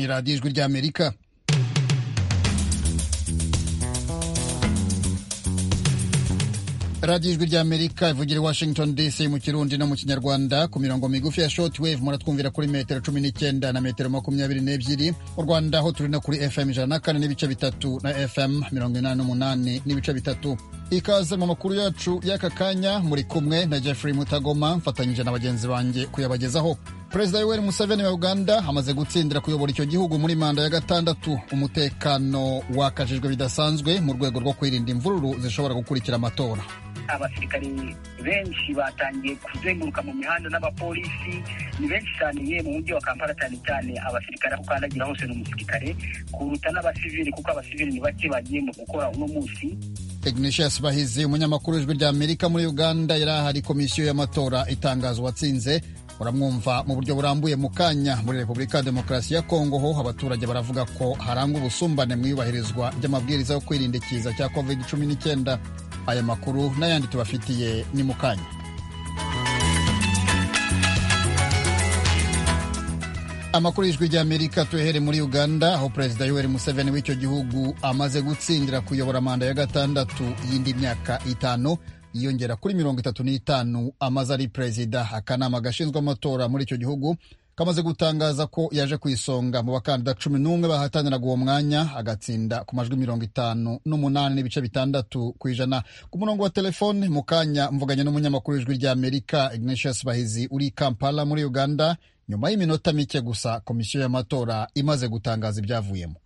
radiyo ijwi ry'amerika radiyo ijwi ry'amerika ivugira i washington dc mu kirundi no mu kinyarwanda ku mirongo migufi ya short wave muratwumvira kuri metero cumi n'icyenda na metero makumyabiri n'ebyiri mu rwanda ho turi no kuri fm ijana na kane n'ibice bitatu na fm mirongo inani n'umunani n'ibice bitatu ikaze mu makuru yacu y'aka kanya muri kumwe na jeffrey mutagoma mfatanyije na bagenzi banjye kuyabagezaho perezida yoweri museveni wa uganda amaze gutsindira kuyobora icyo gihugu muri manda ya gatandatu umutekano wakajijwe bidasanzwe mu rwego rwo kwirinda imvururu zishobora gukurikira amatora abasirikari benshi batangiye kuzenguruka mu mihanda n'abapolisi ni benshi cyane ye mu mujyi wa kampala cyane cyane abasirikare aho ukandagira hose ni umusirikare kuruta n'abasivili kuko abasivili ni bake bagiye mu gukora uno munsi ignatius bahizi umunyamakuru w'ijwi rya amerika muri uganda yari ahari komisiyo y'amatora itangaza uwatsinze uramwumva mu buryo burambuye mu kanya muri repubulika ya demokarasi ya kongo ho abaturage baravuga ko harangwa ubusumbane mu iyubahirizwa ry'amabwiriza yo kwirinda ikiza cya covid cumi n'icyenda aya makuru n'ayandi tubafitiye ni mu kanya amakuru y'ijwi ry'amerika tuhere muri uganda aho perezida yoweri museveni w'icyo gihugu amaze gutsindira kuyobora manda ya gatandatu y'indi myaka itanu yiyongera kuri mirongo itatu n'itanu amaze ari perezida akanama gashinzwe amatora muri icyo gihugu kamaze gutangaza ko yaje ku isonga mu bakandida cumi n'umwe bahataniraga uwo mwanya agatsinda ku majwi mirongo itanu n'umunani n'ibice bitandatu ku ijana ku murongo wa telefone mu kanya mvuganye n'umunyamakuru w'ijwi ry'amerika ignatius bahizi uri i kampala muri uganda nyuma y'iminota mike gusa komisiyo y'amatora imaze gutangaza ibyavuyemo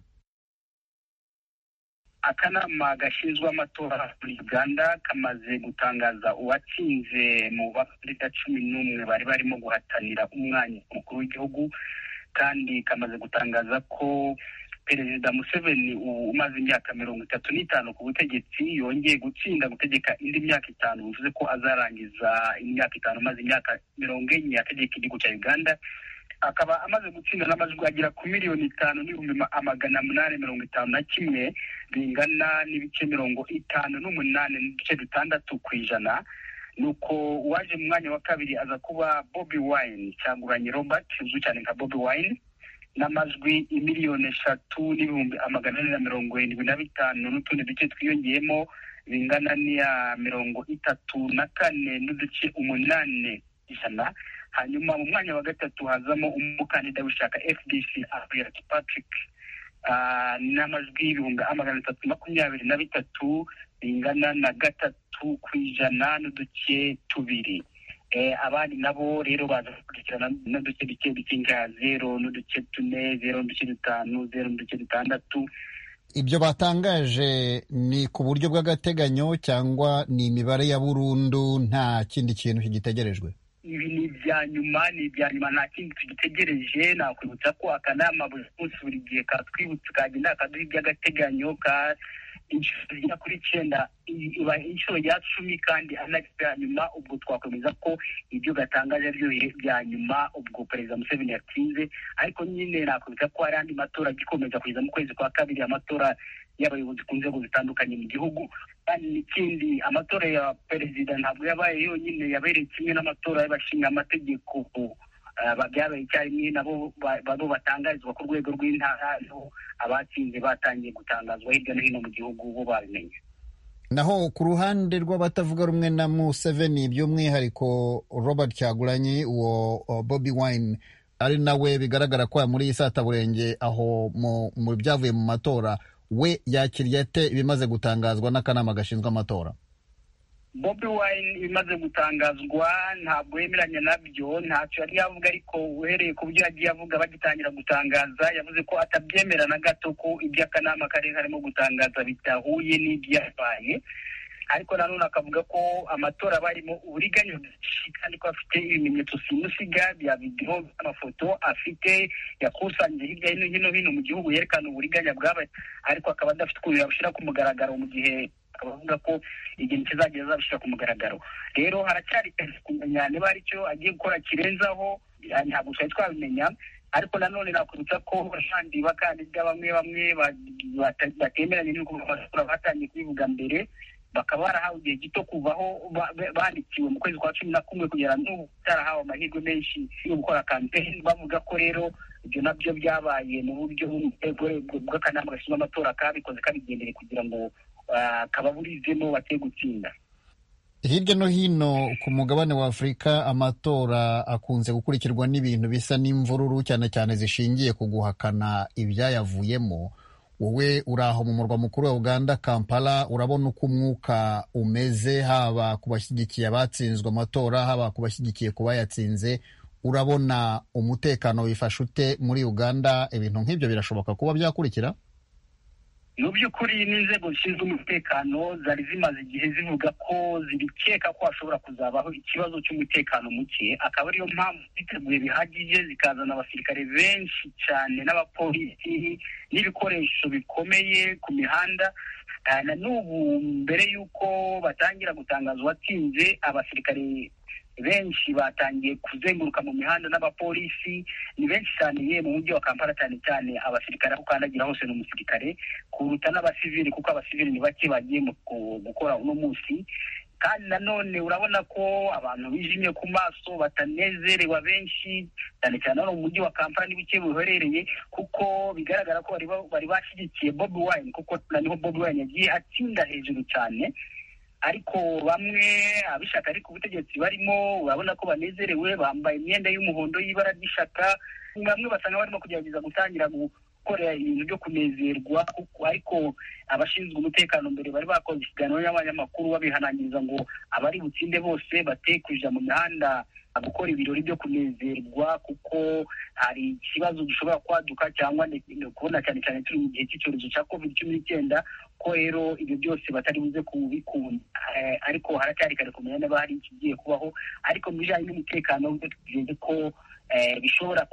akanama gashinzwe amatora muri uganda kamaze gutangaza uwatsinze mu bakandida cumi n'umwe bari barimo guhatanira umwanya mukuru w'igihugu kandi kamaze gutangaza ko perezida museveni ubu umaze imyaka mirongo itatu n'itanu ku butegetsi yongeye gutsinda gutegeka indi myaka itanu bivuze ko azarangiza imyaka itanu maze imyaka mirongo enye ategeka igihugu cya uganda akaba amaze gutsinda n'amajwi agera ku miliyoni itanu n'ibihumbi amagana munani mirongo itanu na kimwe bingana n'ibice mirongo itanu n'umunani n'ibice bitandatu ku ijana ni uko uwaje mu mwanya wa kabiri aza kuba bobi wayini cyanguranye robert uzwi cyane nka bobi wayini n'amajwi miliyoni eshatu n'ibihumbi amagana ane na mirongo irindwi na bitanu n'utundi duce twiyongeyemo bingana n'iya mirongo itatu na kane n'uduce umunani ijana hanyuma mu mwanya wa gatatu hazamo umukandida w'ishaka fdc abiyaki patrick n'amajwi y'ibihumbi amagana atatu makumyabiri na bitatu bingana na gatatu ku ijana n'uduce tubiri abandi nabo rero baza gukurikirana n'uduce duke duke nka zero n'uduce tune zero n'uduce dutanu zero n'uduce dutandatu ibyo batangaje ni ku buryo bw'agateganyo cyangwa ni imibare ya burundu nta kindi kintu kigitegerejwe ibi ni ibya nyuma ni ibya nyuma nta kindi tugitegereje nakwibutsa ko akanama buri munsi buri gihe katwibutsa kagenda kaduha iby'agateganyo ka inshuro igera kuri icyenda iba inshuro ya cumi kandi ari nacyo bya nyuma ubwo twakwemeza ko ibyo gatangaje byo bya nyuma ubwo perezida museveni yatsinze ariko nyine nakwibutsa ko hari andi matora agikomeza kugeza mu kwezi kwa kabiri amatora y'abayobozi ku nzego zitandukanye mu gihugu kandi n'ikindi amatora ya perezida ntabwo yabaye yonyine yabereye kimwe n'amatora y'abashinga amategeko byabaye icyarimwe nabo babo batangarizwa ku rwego rw'intara abatsinze batangiye gutangazwa hirya no hino mu gihugu bo babimenye naho ku ruhande rw'abatavuga rumwe na museveni by'umwihariko robert cyaguranyi uwo bobi wine ari nawe bigaragara ko muri iyi sataburenge aho mu byavuye mu matora we yakiriye ate ibimaze gutangazwa n'akanama gashinzwe amatora bobi wine ibimaze gutangazwa ntabwo yemeranya nabyo ntacyo yari yavuga ariko uhereye ku byo yagiye avuga bagitangira gutangaza yavuze ko atabyemera na gato ko ibyo akanama kari karimo gutangaza bidahuye n'ibyabaye ariko nanone akavuga ko amatora barimo uburiganya bwinshi kandi ko afite ibimenyetso simusiga bya videwo by'amafoto afite yakusanyije hirya no hino hino mu gihugu yerekana uburiganya bwabaye ariko akaba adafite ukuntu yabushyira ku mugaragaro mu gihe abavuga ko ikintu kizagenda azabishyira ku mugaragaro rero haracyari kumenya niba hari icyo agiye gukora kirenzaho ntabwo twari twabimenya ariko nanone nakwibutsa ko kandi bakandida bamwe bamwe batemeranye n'uko batangiye kubivuga mbere bakaba barahawe igihe gito kuvaho bandikiwe mu kwezi kwa cumi na kumwe kugera n'ubu batarahawe amahirwe menshi yo gukora kampeni bavuga ko rero ibyo nabyo byabaye mu buryo bw'akanama gashinzwe amatora kabikoze kabigendere kugira ngo kababurizemo bate gutsinda hirya no hino ku mugabane wa afurika amatora akunze gukurikirwa n'ibintu bisa n'imvururu cyane cyane zishingiye ku guhakana ibyayavuyemo wowe uri aho mu murwa mukuru wa uganda kampala urabona uko umwuka umeze haba ku bashyigikiye abatsinzwe amatora haba ku bashyigikiye ku bayatsinze urabona umutekano wifashe ute muri uganda ibintu nk'ibyo birashoboka kuba byakurikira mu by'ukuri n'inzego zishinzwe umutekano zari zimaze igihe zivuga ko zibikeka ko hashobora kuzabaho ikibazo cy'umutekano muke akaba ariyo mpamvu ziteguye bihagije zikazana abasirikare benshi cyane n'abapolisi n'ibikoresho bikomeye ku mihanda na n'ubu mbere y'uko batangira gutangaza uwatsinze abasirikare benshi batangiye kuzenguruka mu mihanda n'abapolisi ni benshi cyane ye mu mujyi wa kampala cyane cyane abasirikare aho ukandagira hose ni umusirikare kuruta n'abasivili kuko abasivili ni bake bagiye gukora uno munsi kandi nanone urabona ko abantu bijimye ku maso batanezerewe benshi cyane cyane hano mu mujyi wa kampala ni bike buherereye kuko bigaragara ko bari bashyigikiye bobi wayini kuko niho bobi wayini yagiye atsinda hejuru cyane ariko bamwe ab'ishyaka ariko ubutegetsi barimo urabona ko banezerewe bambaye imyenda y'umuhondo y'ibara ry'ishyaka bamwe basanga barimo kugerageza gutangira gukora ibintu byo kunezerwa ariko abashinzwe umutekano mbere bari bakoze ikiganiro n'abanyamakuru babihanangiriza ngo abari butsinde bose bate kuja mu mihanda gukora ibirori byo kunezerwa kuko hari ikibazo gishobora kwaduka cyangwa kubona cyane cyane turi mu gihe cy'icyorezo cya covid cumi n'icyenda ko rero ibyo byose batari buze kubikunda ariko haracyari kare kumenya niba hari ikigiye kubaho ariko mu bijyanye n'umutekano byo tugeze ko bishobora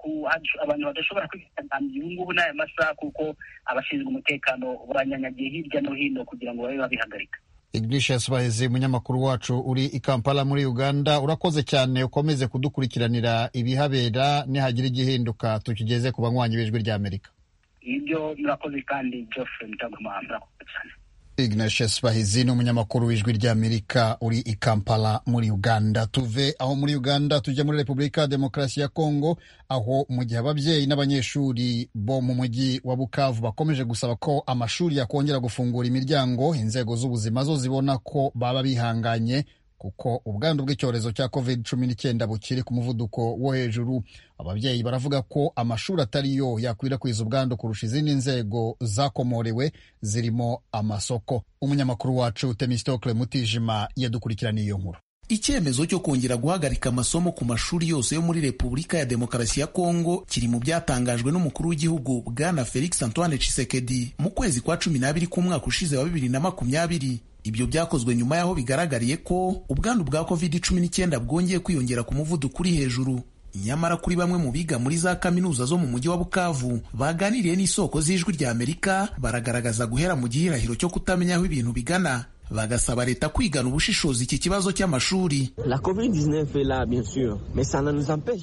abantu badashobora kwisanzura ubu ngubu n'aya masaha kuko abashinzwe umutekano baranyanyagiye hirya no hino kugira ngo babe babihagarika Ignatius Baheze umunyamakuru wacu uri i Kampala muri Uganda urakoze cyane ukomeze kudukurikiranira ibihabera nihagira igihinduka tukigeze ku banywanyi b'ijwi rya Amerika ibyo murakoze kandi Geoffrey Mutagoma murakoze cyane Ignatius Bahizi ni umunyamakuru w'ijwi ry'Amerika uri i Kampala muri Uganda. Tuve aho muri Uganda tujya muri Repubulika ya Demokarasi ya Kongo, aho mu gihe ababyeyi n'abanyeshuri bo mu mujyi wa Bukavu bakomeje gusaba ko amashuri yakongera gufungura imiryango, inzego z'ubuzima zo zibona ko baba bihanganye kuko ubwandu bw'icyorezo cya covid cumi n'icyenda bukiri ku muvuduko wo hejuru. Ababyeyi baravuga ko amashuri atari yo yakwirakwiza ubwandu kurusha izindi nzego zakomorewe zirimo amasoko. Umunyamakuru wacu Temistokle Mutijima yadukurikiraniye iyo nkuru. Icyemezo cyo kongera guhagarika amasomo ku mashuri yose yo muri Repubulika ya Demokarasi ya Kongo kiri mu byatangajwe n'umukuru w'igihugu Bwana Felix Antoine Tshisekedi mu kwezi kwa cumi n'abiri k'umwaka ushize wa bibiri na makumyabiri ibyo byakozwe nyuma y'aho bigaragariye ko ubwandu bwa covid-19 bwongeye kwiyongera ku muvuduko uri hejuru nyamara kuri bamwe mu biga muri za kaminuza zo mu mujyi wa bukavu baganiriye n'isoko z'ijwi rya amerika baragaragaza guhera mu gihirahiro cyo kutamenya aho ibintu bigana bagasaba leta kwigana ubushishozi iki kibazo cy'amashuri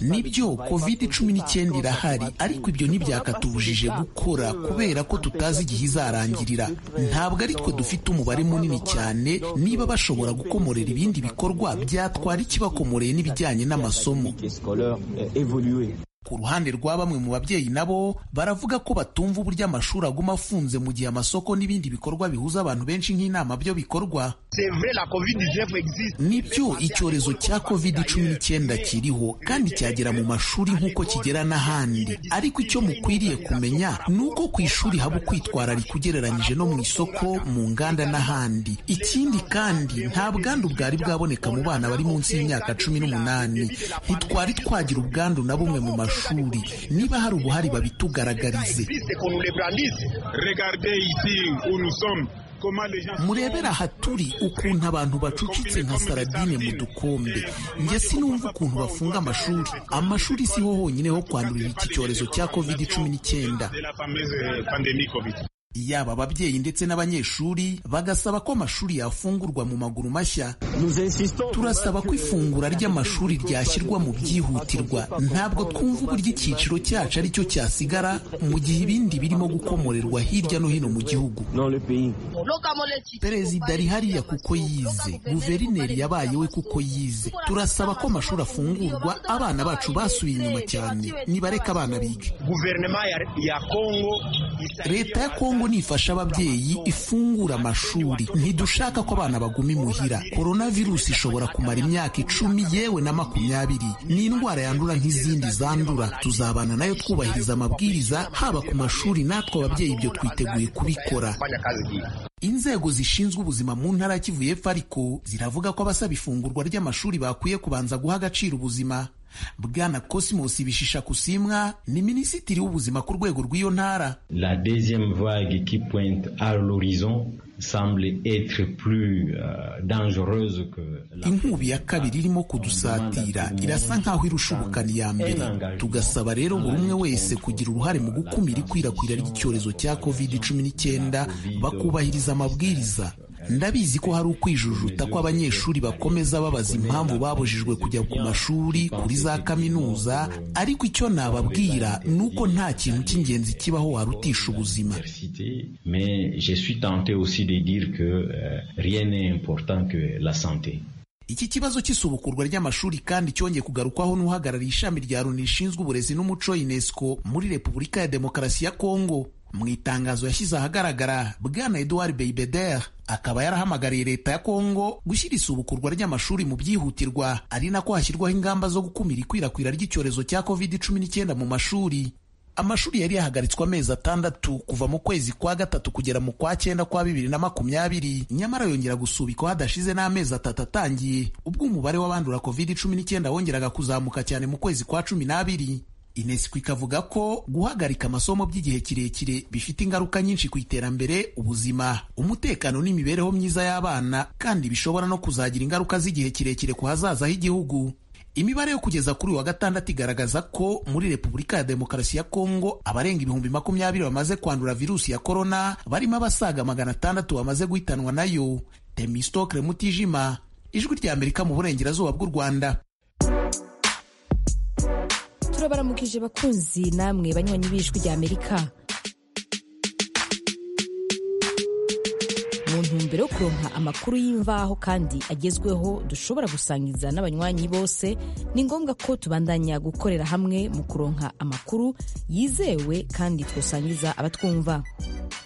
nibyo covid cumi n'icyenda irahari ariko ibyo ntibyakatubujije gukora kubera ko tutazi igihe izarangirira ntabwo ari twe dufite umubare munini cyane niba bashobora gukomorera ibindi bikorwa byatwara ikibakomoreye n'ibijyanye n'amasomo ku ruhande rwa bamwe mu babyeyi nabo baravuga ko batumva uburyo amashuri aguma afunze mu gihe amasoko n'ibindi bikorwa bihuza abantu benshi nk'inama byo bikorwa nibyo icyorezo cya covid cumi n'icyenda kiriho kandi cyagera mu mashuri nk'uko kigera n'ahandi ariko icyo mukwiriye kumenya ni uko ku ishuri haba ukwitwararika ugereranyije no mu isoko mu nganda n'ahandi ikindi kandi nta bwandu bwari bwaboneka mu bana bari munsi y'imyaka cumi n'umunani ntitwari twagira ubwandu na bumwe mu mashuri amashuri niba hari ubuhari babitugaragarize murebera ahaturi ukuntu abantu bacucitse nka saradine mu dukombe njye sinumva ukuntu bafunga amashuri amashuri siho honyine ho kwandurira iki cyorezo cya covid cumi n'icyenda yaba ababyeyi ndetse n'abanyeshuri bagasaba ko amashuri yafungurwa mu maguru mashya turasaba ko ifungura ry'amashuri ryashyirwa mu byihutirwa ntabwo twumva uburyo icyiciro cyacu ari cyo cyasigara mu gihe ibindi birimo gukomorerwa hirya no hino mu gihugu perezida ari hariya kuko yize guverineri yabaye we kuko yize turasaba ko amashuri afungurwa abana bacu basubiye inyuma cyane nibareka abana biga leta ya kongo nifasha ababyeyi ifungura amashuri ntidushaka ko abana baguma imuhira korona virusi ishobora kumara imyaka icumi yewe na makumyabiri ni indwara yandura nk'izindi zandura tuzabana nayo twubahiriza amabwiriza haba ku mashuri natwe ababyeyi ibyo twiteguye kubikora inzego zishinzwe ubuzima mu ntara ya kivu y'epfo ariko ziravuga ko abasaba ifungurwa ry'amashuri bakwiye kubanza guha agaciro ubuzima bwana Cosmos Bishisha Kusimwa ni minisitiri w'ubuzima ku rwego rw'iyo ntara. La deuxième vague qui pointe à l'horizon semble être plus uh, dangereuse que la inkubi ya kabiri irimo kudusatira irasa nkaho irusha ubukana iya mbere tugasaba rero buri umwe wese kugira uruhare mu gukumira ikwirakwira ry'icyorezo cya covid cumi n'icyenda bakubahiriza amabwiriza ndabizi ko hari ukwijujuta ko abanyeshuri bakomeza babaza impamvu babujijwe kujya ku mashuri kuri za kaminuza ariko icyo nababwira ni uko nta kintu cy'ingenzi kibaho warutisha ubuzima de dire que euh, rien n'est important que la santé. iki kibazo cy'isubukurwa ry'amashuri kandi cyongeye kugarukwaho n'uhagarariye ishami rya loni rishinzwe uburezi n'umuco unesco muri repubulika ya demokarasi ya kongo mu itangazo yashyize ahagaragara bwana eduard beibeder akaba yarahamagariye leta ya kongo gushyira isubukurwa ry'amashuri mu byihutirwa ari nako hashyirwaho ingamba zo gukumira ikwirakwira ry'icyorezo cya covid cumi n'icyenda mu mashuri amashuri yari yahagaritswe amezi atandatu kuva mu kwezi kwa gatatu kugera mu kwa cyenda kwa bibiri na makumyabiri nyamara yongera gusubikwa hadashize n'amezi atatu atangiye ubwo umubare w'abandura covid cumi n'icyenda wongeraga kuzamuka cyane mu kwezi kwa cumi n'abiri inesiko ikavuga ko guhagarika amasomo by'igihe kirekire bifite ingaruka nyinshi ku iterambere ubuzima umutekano n'imibereho myiza y'abana kandi bishobora no kuzagira ingaruka z'igihe kirekire ku hazaza h'igihugu imibare yo kugeza kuri uyu wa gatandatu igaragaza ko muri repubulika ya demokarasi ya kongo abarenga ibihumbi makumyabiri bamaze kwandura virusi ya korona barimo abasaga magana atandatu bamaze guhitanwa nayo temistokre mutijima ijwi rya amerika mu burengerazuba bw'u rwanda turabaramukije bakunzi namwe banywanyi b'ijwi rya amerika mu ntumbero yo kuronka amakuru y'imvaho kandi agezweho dushobora gusangiza n'abanywanyi bose ni ngombwa ko tubandanya gukorera hamwe mu kuronka amakuru yizewe kandi twasangiza abatwumva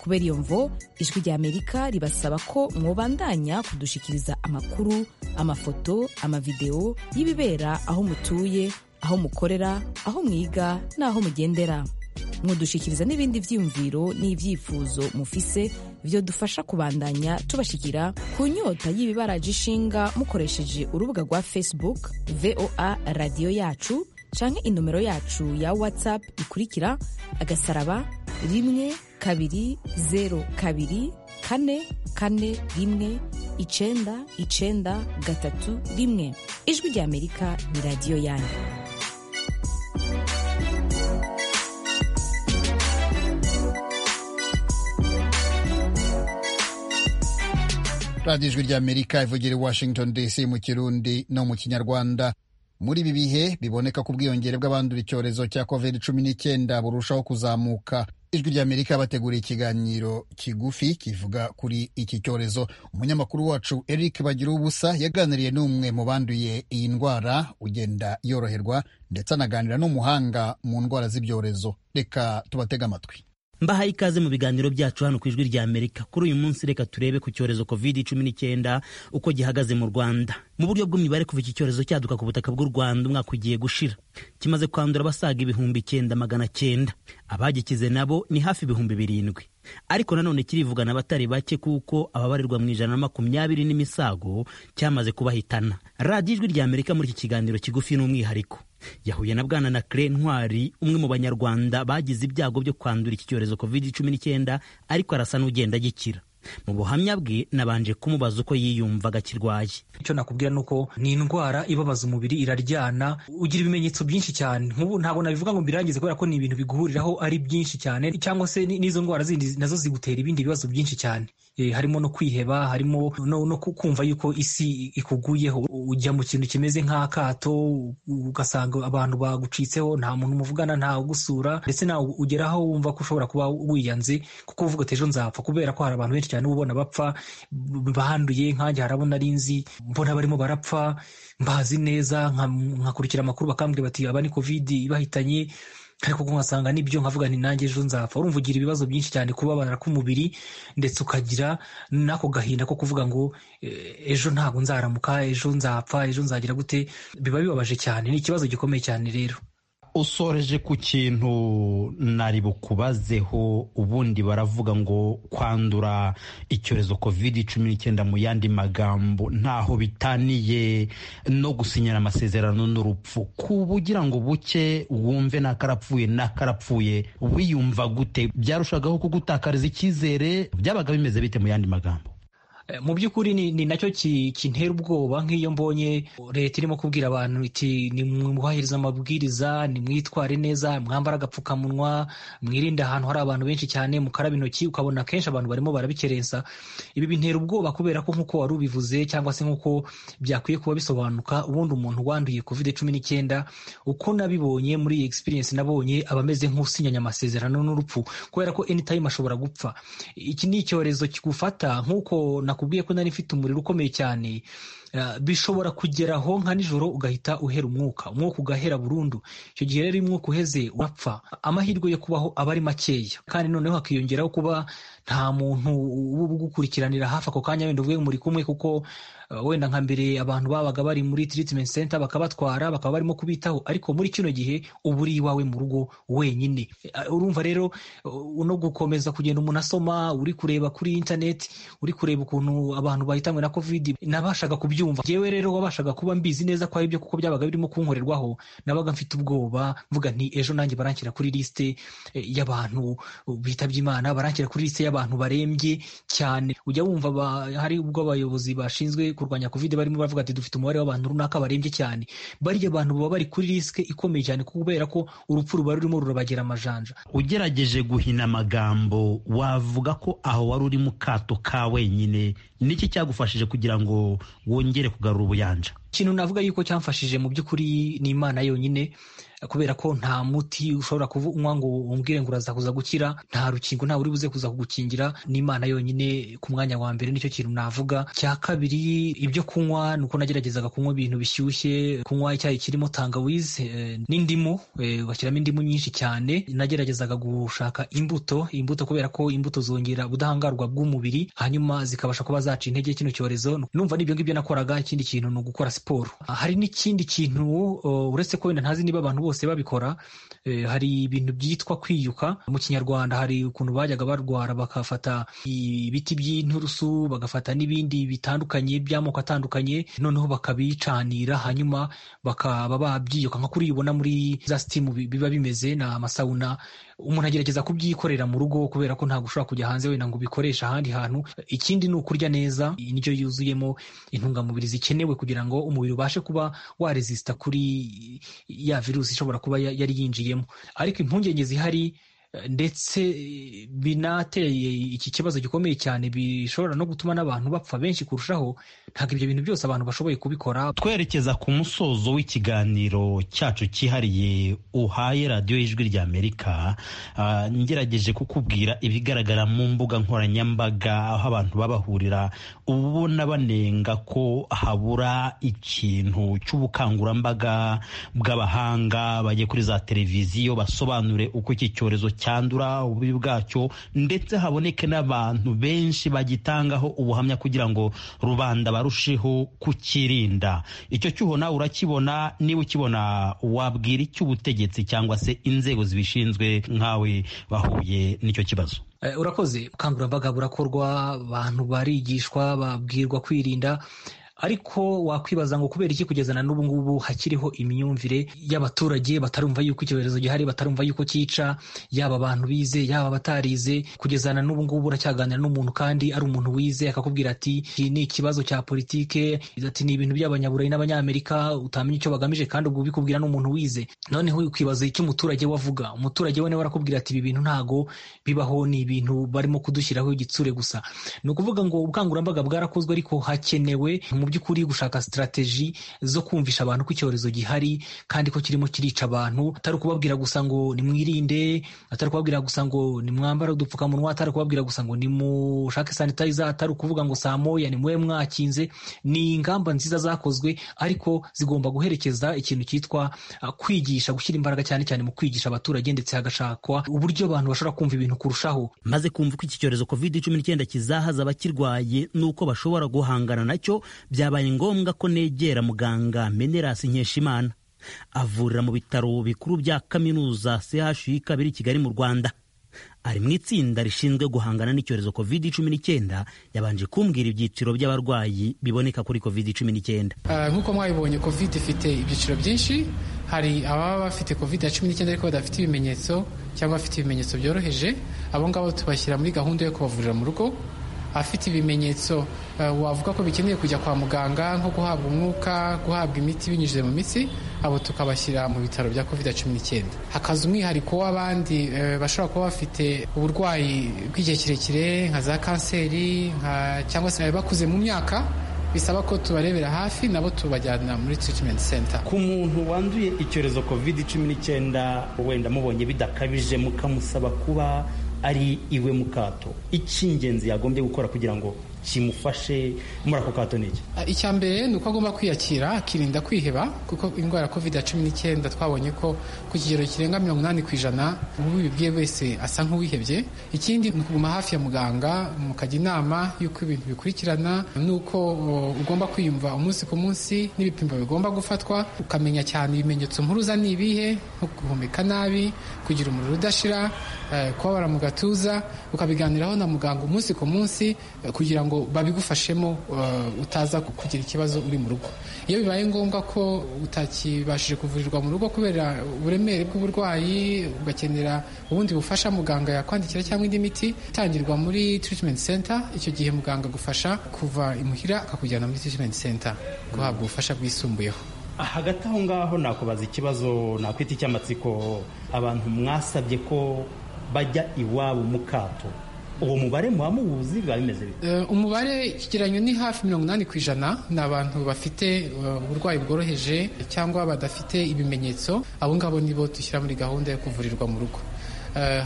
kubera iyo mvo ijwi rya amerika ribasaba ko mwobandanya kudushikiriza amakuru amafoto amavideo y'ibibera aho mutuye aho mukorera aho mwiga n'aho mugendera mwodushikiriza n'ibindi byiyumviro n'ibyifuzo mufise byo dufasha kubandanya tubashikira ku nyota y'ibibaraje ishinga mukoresheje urubuga rwa facebook voa radiyo yacu canke inomero yacu ya whatsapp ikurikira agasaraba rimwe kabiri zero kabiri kane kane rimwe icenda icenda gatatu rimwe ijwi rya amerika ni radiyo yanyu radiyo ijwi ry'amerika ivugira i washington dc mu kirundi no mu kinyarwanda muri ibi bihe biboneka ko ubwiyongere bw'abandura icyorezo cya covid cumi n'icyenda burushaho kuzamuka ijwi ry'amerika bateguriye ikiganiro kigufi kivuga kuri iki cyorezo umunyamakuru wacu eric bagira ubusa yaganiriye n'umwe mu banduye iyi ndwara ugenda yoroherwa ndetse anaganira n'umuhanga mu ndwara z'ibyorezo reka tubatege amatwi mbahaye ikaze mu biganiro byacu hano ku ijwi rya amerika kuri uyu munsi reka turebe ku cyorezo covid cumi n'icyenda uko gihagaze mu rwanda mu buryo bw'imibare kuva iki cyorezo cyaduka ku butaka bw'u rwanda umwaka ugiye gushira kimaze kwandura abasaga ibihumbi icyenda magana cyenda abagikize nabo ni hafi ibihumbi birindwi ariko nanone kirivugana abatari bake kuko ababarirwa mu ijana na makumyabiri n'imisago cyamaze kubahitana radiyo ijwi rya amerika muri iki kiganiro kigufi n'umwihariko yahuye na bwana na kire ntwari umwe mu banyarwanda bagize ibyago byo kwandura iki cyorezo covid cumi n'icyenda ariko arasa n'ugenda agikira mu buhamya bwe nabanje kumubaza uko yiyumvaga akirwaye icyo nakubwira ni uko ni indwara ibabaza umubiri iraryana ugira ibimenyetso byinshi cyane nk'ubu ntabwo nabivuga ngo mbirangize kubera ko ni ibintu biguhuriraho ari byinshi cyane cyangwa se n'izo ndwara zindi nazo zigutera ibindi bibazo byinshi cyane e, harimo no kwiheba harimo no, no kumva yuko isi ikuguyeho ujya mu kintu kimeze nk'akato ugasanga abantu bagucitseho nta muntu muvugana nta ugusura ndetse nawe ugeraho wumva ko ushobora kuba wiyanze kuko uvuga ati ejo nzapfa kubera ko hari abantu benshi cyane ubona bapfa banduye nkanjye harabona ari nzi mbona barimo barapfa mbazi neza nkakurikira amakuru bakambwira bati aba ni kovidi ibahitanye ariko nkasanga nibyo nkavuga nti nanjye ejo nzapfa urumva ugira ibibazo byinshi cyane kubabara k'umubiri ndetse ukagira n'ako gahinda ko kuvuga ngo ejo ntabwo nzaramuka ejo nzapfa ejo nzagira gute biba bibabaje cyane ni ikibazo gikomeye cyane rero usoreje ku kintu nari bukubazeho ubundi baravuga ngo kwandura icyorezo covid cumi n'icyenda mu yandi magambo ntaho bitaniye no gusinyira amasezerano n'urupfu kuba ugira ngo buke wumve nakarapfuye nakarapfuye wiyumva gute byarushagaho kugutakariza icyizere byabaga bimeze bite mu yandi magambo mu by'ukuri ni nacyo kintera ubwoba nk'iyo mbonye leta irimo kubwira abantu iti mwubahiriza amabwiriza nimwitware neza mwambara agapfukamunwa mwirinde ahantu hari abantu benshi cyane mukaraba intoki ukabona kenshi abantu barimo barabikerensa ibi bintera ubwoba kubera ko nk'uko wari ubivuze cyangwa se nk'uko byakwiye kuba bisobanuka ubundi umuntu wanduye covid cumi n'icyenda uko nabibonye muri iyi experience nabonye aba ameze nk'usinyanya amasezerano n'urupfu kubera ko anytime ashobora gupfa iki ni icyorezo kigufata nk'uko nakubwiye ko nari mfite umuriro ukomeye cyane bishobora kugeraho nka nijoro ugahita uhera umwuka umwuka ugahera burundu icyo gihe rero iyo umwuka uheze urapfa amahirwe yo kubaho aba ari makeya kandi noneho hakiyongeraho kuba nta muntu uba ugukurikiranira hafi ako kanya wenda uvuye muri kumwe kuko wenda nka mbere abantu babaga bari muri treatment center bakabatwara bakaba barimo kubitaho ariko muri kino gihe uba uri iwawe mu rugo wenyine urumva rero no gukomeza kugenda umuntu asoma uri kureba kuri internet uri kureba ukuntu abantu bahitanywe na covid nabashaga kubyumva yewe rero wabashaga kuba mbizi neza ko aribyo kuko byabaga birimo kunkorerwaho nabaga mfite ubwoba mvuga nti ejo nanjye baranshyira kuri liste y'abantu bitabye imana baranshyira kuri liste y'abantu barembye cyane ujya wumva hari ubwo abayobozi bashinzwe kurwanya covid barimo baravuga ati dufite umubare w'abantu runaka barembye cyane barya abantu baba bari kuri risike ikomeye cyane kubera ko urupfu ruba rurimo rurabagera amajanja ugerageje guhina amagambo wavuga ko aho wari uri mu kato ka wenyine niki cyagufashije kugira ngo wongere kugarura ubuyanja ikintu navuga yuko cyamfashije mu by'ukuri ni imana yonyine kubera ko nta muti ushobora kunywa ngo umbwire ngo uraza kuza gukira nta rukingo ntawe uri buze kuza kugukingira ni imana yonyine ku mwanya wa mbere nicyo kintu navuga cya kabiri ibyo kunywa ni uko nageragezaga kunywa ibintu bishyushye kunywa icyayi kirimo tangawizi n'indimu ugashyiramo indimu nyinshi cyane nageragezaga gushaka imbuto imbuto kubera ko imbuto zongera ubudahangarwa bw'umubiri hanyuma zikabasha kuba zaca intege kino cyorezo numva n'ibyo ngibyo nakoraga ikindi kintu ni ugukora siporo hari n'ikindi kintu uretse ko wenda ntazi niba abantu bose babikora hari ibintu byitwa kwiyuka mu kinyarwanda hari ukuntu bajyaga barwara bakafata ibiti by'inturusu bagafata n'ibindi bitandukanye by'amoko atandukanye noneho bakabicanira hanyuma bakaba babyiyuka nka kuri ubona muri za sitimu biba bimeze ni amasawuna umuntu agerageza kubyikorera mu rugo kubera ko ntabwo ushobora kujya hanze wenda ngo ubikoreshe ahandi hantu ikindi ni ukurya neza indyo yuzuyemo intungamubiri zikenewe kugira ngo umubiri ubashe kuba waresisita kuri ya virusi ishobora kuba yari yinjiyemo ariko impungenge zihari ndetse binateye iki kibazo gikomeye cyane bishobora no gutuma n'abantu bapfa benshi kurushaho ntabwo ibyo bintu byose abantu bashoboye kubikora twerekeza ku musozo w'ikiganiro cyacu cyihariye uhaye radiyo y'ijwi rya amerika ngerageje kukubwira ibigaragara mu mbuga nkoranyambaga aho abantu babahurira ubona banenga ko habura ikintu cy'ubukangurambaga bw'abahanga bajye kuri za televiziyo basobanure uko iki cyorezo cyandura ububi bwacyo ndetse haboneke n'abantu benshi bagitangaho ubuhamya kugira ngo rubanda barusheho kukirinda icyo cyuho nawe urakibona niba ukibona wabwira icy'ubutegetsi cyangwa se inzego zibishinzwe nkawe bahuye n'icyo kibazo urakoze ubukangurambaga burakorwa abantu barigishwa babwirwa kwirinda ariko wakwibaza ngo kubera iki kugeza na n'ubu ngubu hakiriho imyumvire y'abaturage batarumva yuko icyorezo gihari batarumva yuko cyica yaba abantu bize yaba abatarize kugeza na n'ubu ngubu uracyaganira n'umuntu kandi ari umuntu wize akakubwira ati iki ni ikibazo cya politike ati ni ibintu by'abanyaburayi n'abanyamerika utamenya icyo bagamije kandi ubwo ubikubwira n'umuntu wize noneho ukibaza icyo umuturage we avuga umuturage we nawe arakubwira ati ibi bintu ntago bibaho ni ibintu barimo kudushyiraho igitsure gusa ni ukuvuga ngo ubukangurambaga bwarakozwe ariko hakenewe mu by'ukuri gushaka sitarateji zo kumvisha abantu ko icyorezo gihari kandi ko kirimo kirica abantu atari ukubabwira gusa ngo nimwirinde atari ukubabwira gusa ngo nimwambare udupfukamunwa atari ukubabwira gusa ngo nimushake sanitayiza atari ukuvuga ngo saa moya nimube mwakinze ni ingamba nziza zakozwe ariko zigomba guherekeza ikintu cyitwa uh, kwigisha gushyira imbaraga cyane cyane mu kwigisha abaturage ndetse hagashakwa uburyo abantu bashobora kumva ibintu kurushaho maze kumva ko iki cyorezo covid cumi n'icyenda kizahaza abakirwaye n'uko bashobora guhangana nacyo byabaye ngombwa ko negera muganga menerasi nkeshimana avurira mu bitaro bikuru bya kaminuza chuk biri kigali mu rwanda ari mu itsinda rishinzwe guhangana n'icyorezo covid cumi n'icyenda yabanje kumbwira ibyiciro by'abarwayi biboneka kuri covid cumi n'icyenda nk'uko mwabibonye covid ifite ibyiciro byinshi hari ababa bafite covid ya cumi n'icyenda ariko badafite ibimenyetso cyangwa bafite ibimenyetso byoroheje abo ngabo tubashyira muri gahunda yo kubavurira mu rugo afite ibimenyetso wavuga ko bikeneye kujya kwa muganga nko guhabwa umwuka guhabwa imiti binyujije mu mitsi abo tukabashyira mu bitaro bya kovide cumi n'icyenda hakaza umwihariko w'abandi bashobora kuba bafite uburwayi bw'igihe kirekire nka za kanseri cyangwa se bakuze mu myaka bisaba ko tubarebera hafi nabo tubajyana muri treatment center ku muntu wanduye icyorezo covid cumi n'icyenda wenda mubonye bidakabije mukamusaba kuba ari iwe mu kato icy'ingenzi yagombye gukora kugira ngo kimufashe muri ako kato ni iki icya mbere ni uko agomba kwiyakira akirinda kwiheba kuko indwara ya covid cumi n'icyenda twabonye ko ku kigero kirenga mirongo inani ku ijana ubibwiye wese asa nk'uwihebye ikindi ni ukuguma hafi ya muganga mukajya inama y'uko ibintu bikurikirana n'uko ugomba kwiyumva umunsi ku munsi n'ibipimo bigomba gufatwa ukamenya cyane ibimenyetso mpuruza ni ibihe nko guhumeka nabi kugira umuriro udashira kubabara mu gatuza ukabiganiraho na muganga umunsi ku munsi kugira ngo ngo babigufashemo utaza kugira ikibazo uri mu rugo iyo bibaye ngombwa ko utakibashije kuvurirwa mu rugo kubera uburemere bw'uburwayi ugakenera ubundi bufasha muganga yakwandikira cyangwa indi miti itangirwa muri treatment center icyo gihe muganga agufasha kuva imuhira akakujyana muri treatment center guhabwa ubufasha bwisumbuyeho hagati aho ngaho nakubaza ikibazo nakwita icy'amatsiko abantu mwasabye ko bajya iwabo mu kato uwo mubare muba muwuzi biba bimeze bite umubare ikigereranyo ni hafi mirongo inani ku ijana ni abantu bafite uburwayi bworoheje cyangwa badafite ibimenyetso abo ngabo nibo dushyira muri gahunda yo kuvurirwa mu rugo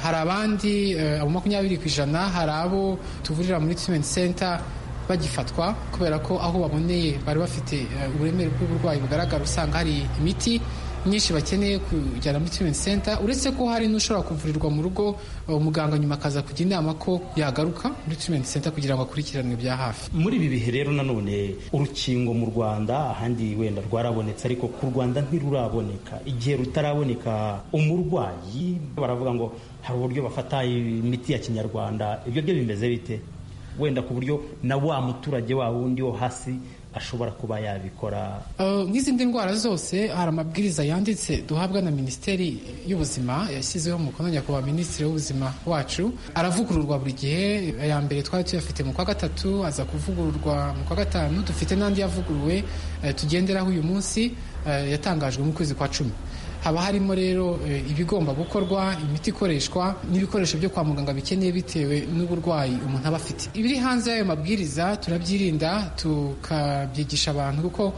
hari abandi abo makumyabiri ku ijana hari abo tuvurira muri treatment center bagifatwa kubera ko aho baboneye bari bafite uburemere bw'uburwayi bugaragara usanga hari imiti nyinshi bakeneye kujyana muri treatment center uretse ko hari n'ushobora kuvurirwa mu rugo umuganga nyuma akaza kujya inama ko yagaruka muri treatment center kugira ngo akurikiranwe bya hafi muri ibi bihe rero nanone urukingo mu rwanda ahandi wenda rwarabonetse ariko ku rwanda ntiruraboneka igihe rutaraboneka umurwayi baravuga ngo hari uburyo bafata imiti ya kinyarwanda ibyo byo bimeze bite wenda ku buryo na wa muturage wa wundi wo hasi ashobora kuba yabikora nk'izindi ndwara zose hari amabwiriza yanditse duhabwa na minisiteri y'ubuzima yashyizeho umukono nyakubahwa minisitiri w'ubuzima wacu aravugururwa buri gihe aya mbere twari tuyafite mu kwa gatatu aza kuvugururwa mu kwa gatanu dufite n'andi yavuguruwe tugenderaho uyu munsi yatangajwe mu kwezi kwa cumi haba harimo rero ibigomba gukorwa imiti ikoreshwa n'ibikoresho byo kwa muganga bikeneye bitewe n'uburwayi umuntu aba afite ibiri hanze y'ayo mabwiriza turabyirinda tukabyigisha abantu kuko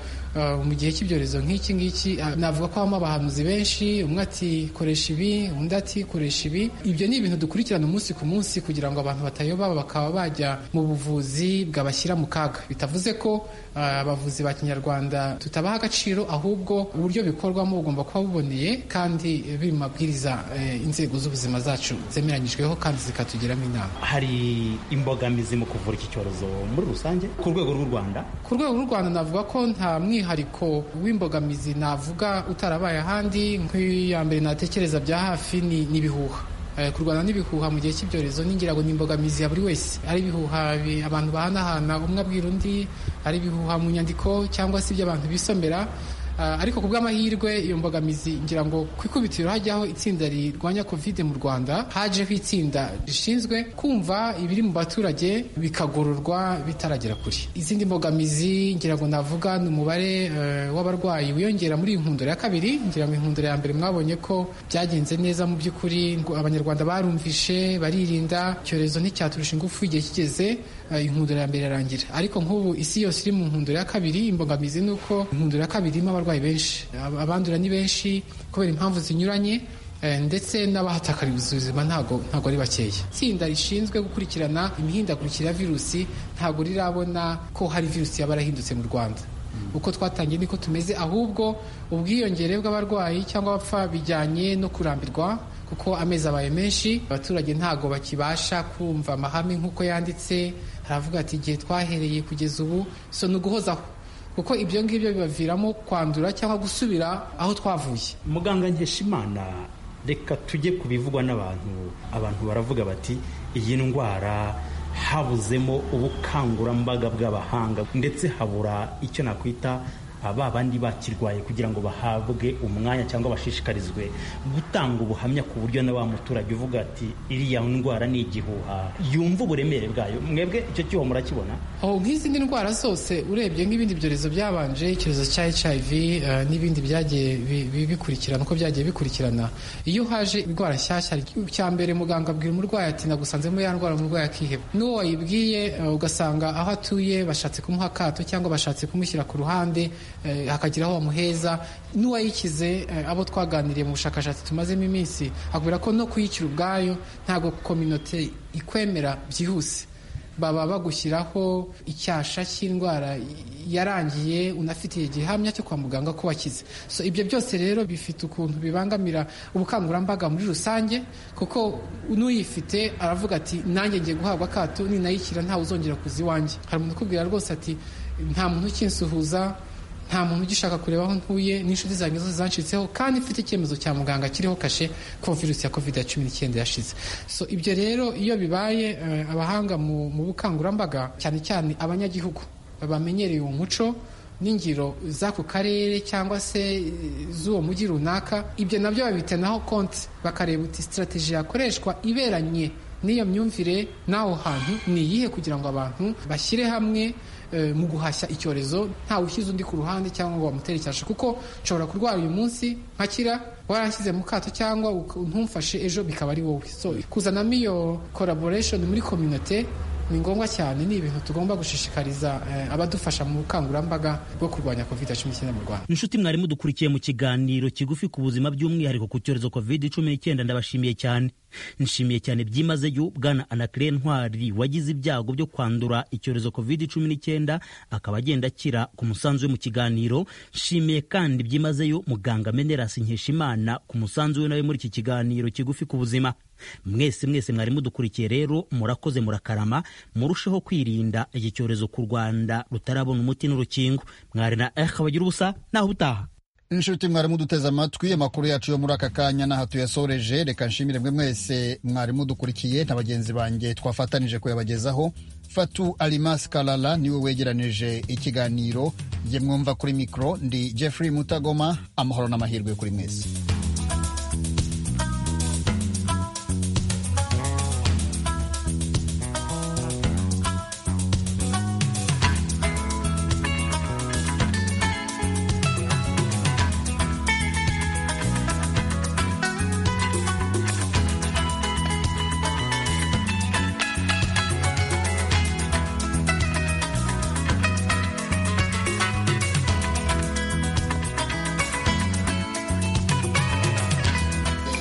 mu gihe cy'ibyorezo nk'iki ngiki navuga ko habamo abahanuzi benshi umwe ati koresha ibi undi ati koresha ibi ibyo ni ibintu dukurikirana umunsi ku munsi kugira ngo abantu batayoba bakaba bajya mu buvuzi bwabashyira mu kaga bitavuze ko abavuzi ba kinyarwanda tutabaha agaciro ahubwo uburyo bikorwamo bugomba kuba buboneye kandi biri mu mabwiriza inzego z'ubuzima zacu zemeranyijweho kandi zikatugiramo inama hari imbogamizi mu kuvura iki cyorezo muri rusange ku rwego rw'u rwanda ku rwego rw'u rwanda navuga ko nta mwihariko w'imbogamizi navuga utarabaye ahandi nk'iya mbere natekereza bya hafi ni ibihuha kurwana n'ibihuha mu gihe cy'ibyorezo ningira ngo ni imbogamizi ya buri wese ari ibihuha bi- abantu bahanahana umwe abwira undi ari ibihuha mu nyandiko cyangwa se ibyo abantu bisomera Ah, ariko ku bw'amahirwe iyo mbogamizi ngira ngo ku ikubitiro hajyaho itsinda rirwanya covid mu rwanda hajeho itsinda rishinzwe kumva ibiri mu baturage bikagororwa bitaragera kure izindi mbogamizi ngira ngo navuga ni umubare eh, w'abarwayi wiyongera muri iyi nkundura ya kabiri ngira ngo inkundura ya mbere mwabonye ko byagenze neza mu by'ukuri ngo abanyarwanda barumvishe baririnda icyorezo nticyaturusha ingufu igihe kigeze eh, inkundura ya mbere irarangira ariko nk'ubu isi yose iri mu nkundura ya kabiri imbogamizi ni uko inkundura ya kabiri irimo abarwayi benshi Ab- abandura ni benshi kubera impamvu zinyuranye eh, ndetse n'abahatakariye ubuzima ntago ntago ari bakeya itsinda rishinzwe gukurikirana imihindagurikire ya virusi ntago rirabona ko hari virusi yaba yarahindutse mu rwanda uko twatangiye niko tumeze ahubwo ubwiyongere bw'abarwayi cyangwa abapfa bijyanye no kurambirwa kuko amezi abaye menshi abaturage ntago bakibasha kumva amahame nk'uko yanditse haravuga ati igihe twahereye kugeza ubu so ni uguhozaho kuko ibyo ngibyo bibaviramo kwandura cyangwa gusubira aho twavuye muganga nkeshimana reka tujye ku bivugwa n'abantu abantu baravuga bati iyi ndwara habuzemo ubukangurambaga bw'abahanga ndetse habura icyo nakwita ah, ba bandi bakirwaye kugira ngo bahabwe umwanya cyangwa bashishikarizwe gutanga ubuhamya ku buryo na wa muturage uvuga ati iriya ndwara ni igihuha yumva uburemere bwayo mwebwe icyo cyuho murakibona aho nk'izindi ndwara zose urebye nk'ibindi byorezo byabanje icyorezo cya hiv eh, n'ibindi byagiye bi- bi- bikurikirana uko byagiye bikurikirana iyo haje indwara nshyashya icya mbere muganga abwira umurwayi ati nagusanzemo ya ndwara umurwayi akiheba n'uwo wayibwiye eh, ugasanga aho atuye bashatse kumuha akato cyangwa bashatse kumushyira ku ruhande eh, hakagira aho bamuheza n'uwayikize eh, abo twaganiriye mu bushakashatsi tumazemo iminsi akubwira ko no kuyikira ubwayo ntabwo kominote ikwemera byihuse baba bagushyiraho icyasha cy'indwara yarangiye unafitiye igihamya cyo kwa muganga ko wakize so ibyo byose rero bifite ukuntu bibangamira ubukangurambaga muri rusange kuko n'uyifite aravuga ati nanjye ngiye guhabwa akato ninayikira ntawe uzongera kuza iwanjye hari umuntu ukubwira rwose ati nta muntu ukinsuhuza nta muntu ugishaka kureba aho ntuye n'inshuti zanjye zose zancitseho kandi mfite icyemezo cya muganga kiriho kashe ko virusi ya covid cumi n'icyenda yashize so ibyo rero iyo bibaye eh, abahanga mu mu bukangurambaga cyane cyane abanyagihugu bamenyereye uwo muco n'ingiro z'ako karere cyangwa se eh, z'uwo mujyi runaka ibyo nabyo babitenaho konti bakareba uti sitarateji yakoreshwa iberanye n'iyo myumvire n'aho hantu ni iyihe kugira ngo abantu bashyire hamwe eh, mu guhashya icyorezo ntawe ushyize undi ku ruhande cyangwa ngo bamutere icyasha kuko nshobora kurwara uyu munsi nkakira waranshyize mu kato cyangwa uk- ntumfashe ejo bikaba ari wowe so kuzanamo iyo collaboration muri community ni ngombwa cyane ni ibintu tugomba gushishikariza eh, abadufasha mu bukangurambaga bwo kurwanya covid 19 mu rwanda inshuti mwarimu dukurikiye mu kiganiro kigufi ku buzima by'umwihariko ku cyorezo covid cumi n'icyenda ndabashimiye cyane nshimiye cyane byimazeyo bwana anakire ntwari wagize ibyago byo kwandura icyorezo covid cumi n'icyenda akaba agenda akira ku musanzu we mu kiganiro nshimiye kandi byimazeyo muganga menerasi nkeshimana ku musanzu we nawe muri iki kiganiro kigufi ku buzima mwese mwese mwari mudukurikiye rero murakoze murakarama murusheho kwirinda iki cyorezo ku rwanda rutarabona umuti n'urukingo mwari na eha bagira ubusa naho ubutaha inshuti mwari muduteze amatwi amakuru yacu yo muri aka kanya n'aha tuyasoreje reka nshimire mwe mwese mwari mudukurikiye na bagenzi banjye twafatanije kuyabagezaho fatu alimas kalala niwe wegeranije ikiganiro jye mwumva kuri mikoro ndi jeffrey mutagoma amahoro n'amahirwe kuri mwese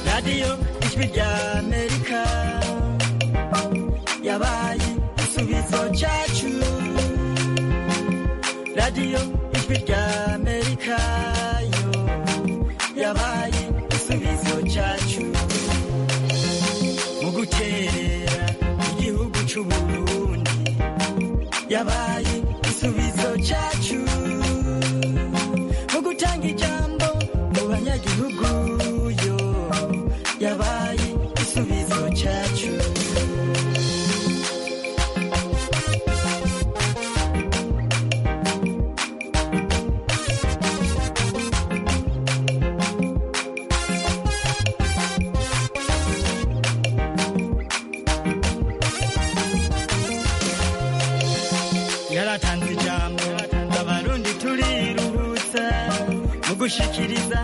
radiyo ijwi ry'amerika yabaye igisubizo cyacu radiyo ijwi ry'amerika yo yabaye igisubizo cyacu mu gukerera igihugu cy'u Burundi yabaye igisubizo cyacu mu gutanga ijambo mu banyagihugu yo yabaye igisubizo yaratanze ijambo abarundi turiruhutsa mu gushikiriza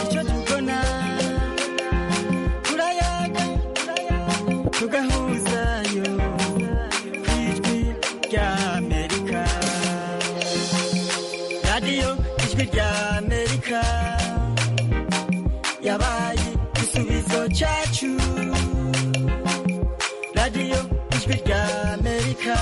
icyo tubona turayaga tugahuzayo ku ijwi rya amerika radiyo ijwi rya amerika yabaye igisubizo cyacu radiyo ijwi rya amerika